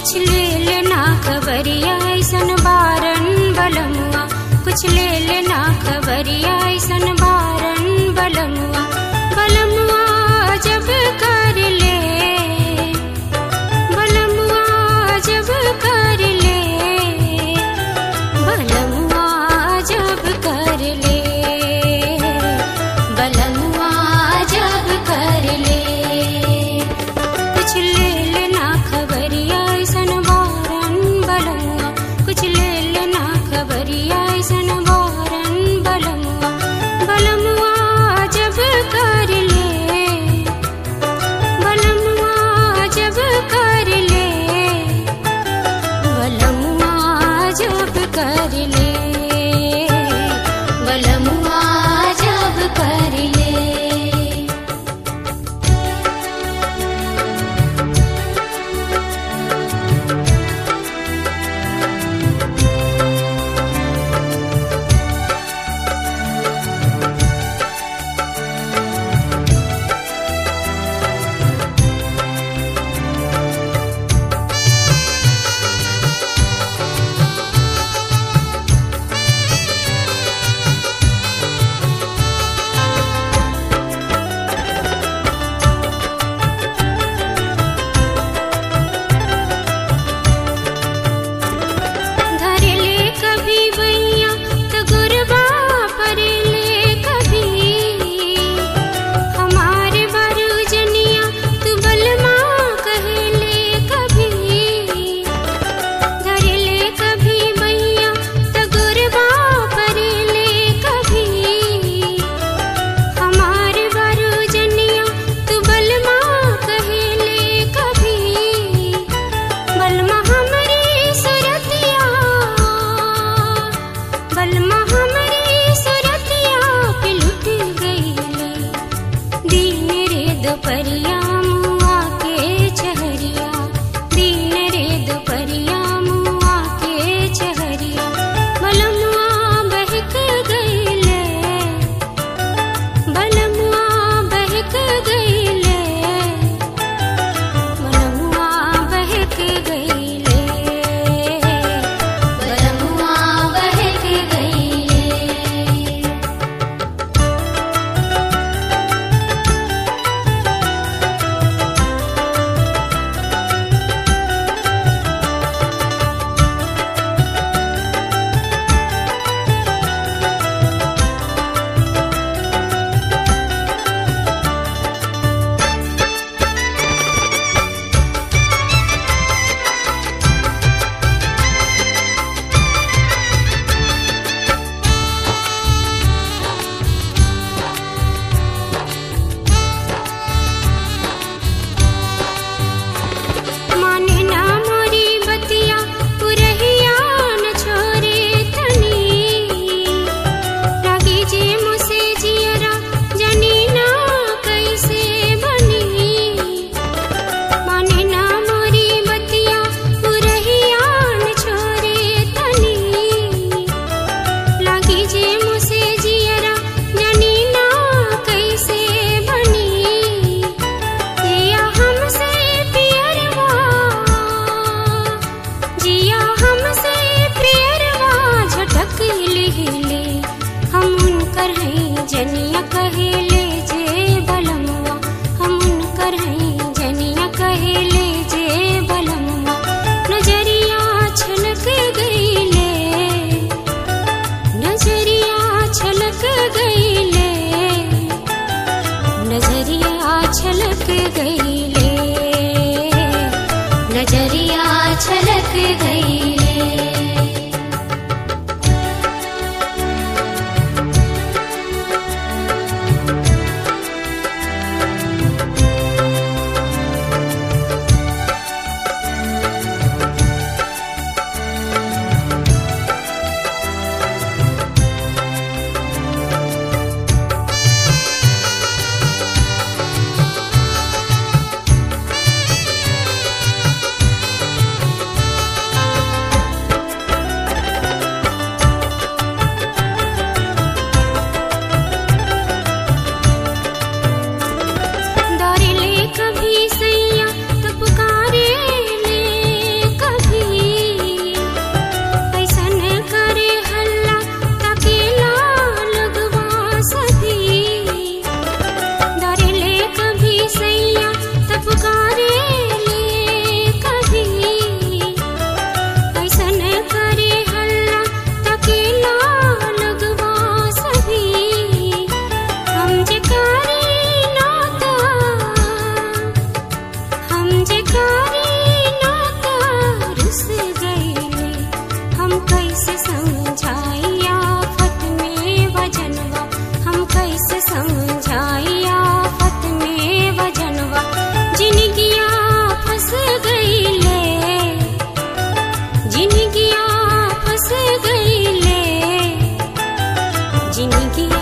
कुछ ले लेना खबरिया ऐसन बारन बलमुआ कुछ ले लेना खबरिया ऐसन बारन बलमुआ बलमुआ जब कर ले बलमुआ जब कर ले बलमुआ जब कर ले बलमुआ जब कर ले कुछ ले लेना खबरिया ऐसन बारन बलमुआ कुछ ले लेना खबरिया ऐसन बारन बलमुआ बलमुआ जब कर ले बलमुआ जब कर ले बलमुआ जब कर ले बलमुआ जब कर ले धरले कभी बैया त गुरबा फरेले कभी हमारे बारू जनिया तू बलमा कहेले कभी धरले कभी बैया त गुरबा फरेले कभी हमारे बारू जनिया तू बलमा कहेले कभी बलमा हमरी सुरतिया बलमा हमरी सुरतिया पे लुट गईले दीन रे दोपहरिया मुआ के चहरिया दीन रे दोपहरिया मुआ के चहरिया बलमुआ बहक गईले बलमुआ बहक गईले बलमुआ बहक गईले बलमुआ बहक गईले माने ना मोरी बतिया पुरहिया न छोरे तनी लागी जे मुसे जियरा जनी ना कैसे बनी माने ना मोरी बतिया पुरहिया न छोरे तनी लागी जे मुसे जियरा जनी ना कैसे बनी जिया हमसे पियरवा जिया हमसे पियरवा झटक लिहिले हम उनकर हैं जनिया कहेले जे बलमुआ हम उनकर हैं जनिया कहेले जे बलमुआ नजरिया छलक गईले नजरिया छलक गईले नजरिया छलक गईले नजरिया छलक गईले जिंदगी